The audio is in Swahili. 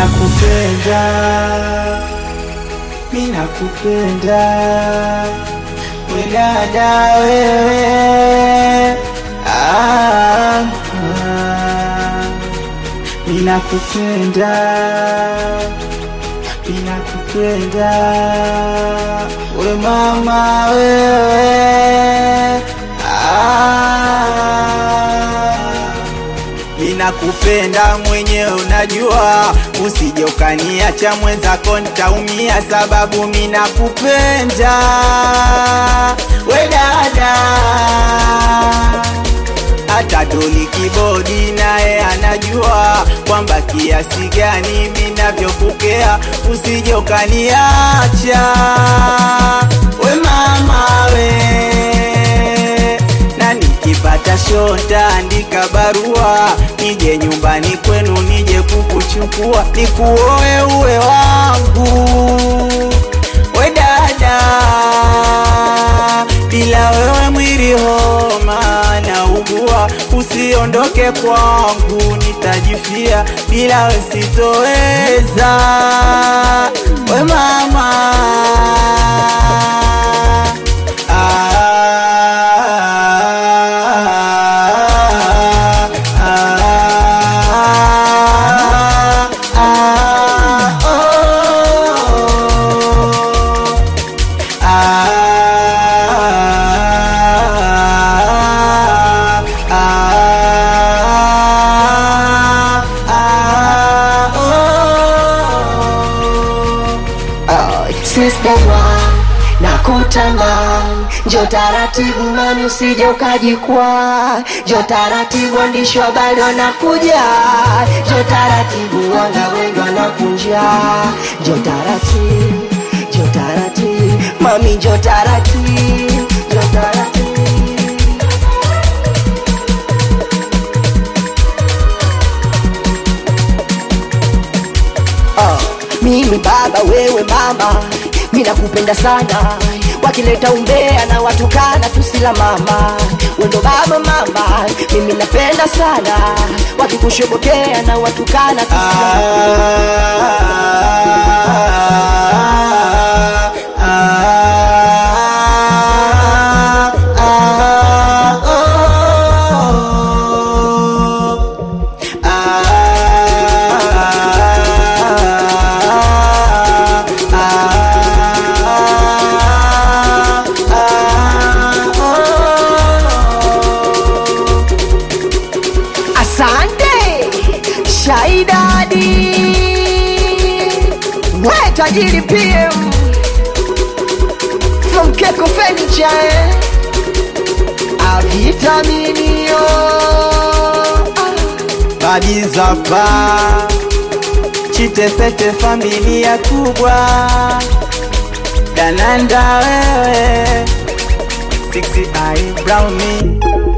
minakupenda, minakupenda we dada wewe, ah, ah, minakupenda, minakupenda we mama wewe, ah, Ninakupenda mwenyewe unajua, usije ukaniacha mwenzako nitaumia, sababu minakupenda we dada. Hata Doli Kibodi naye anajua kwamba kiasi gani minavyokukea, usije ukaniacha we mama we na nikipata shota andika barua nije nyumbani kwenu nije kukuchukua nikuoe uwe wangu we dada bila wewe mwili homa na ugua usiondoke kwangu nitajifia bila we sitoweza we mama Sister one na kutamani, njo taratibu mani, usije ukajikwa, njo taratibu waandishi wa habari wanakuja, njo taratibu wanga wengi wanakunja, njo taratibu, njo taratibu mami, njo taratibu, njo taratibu Ah, mimi baba wewe mama mi nakupenda sana wakileta umbea na watukana tusila mama wendo baba mama mimi napenda sana wakikushobokea na watukana tusila Asante Shaidadi, we tajiri PM from Keko Furniture, eh? avitaminio Babizapa Chitepete familia kubwa Dananda wewe Sixty eye brown me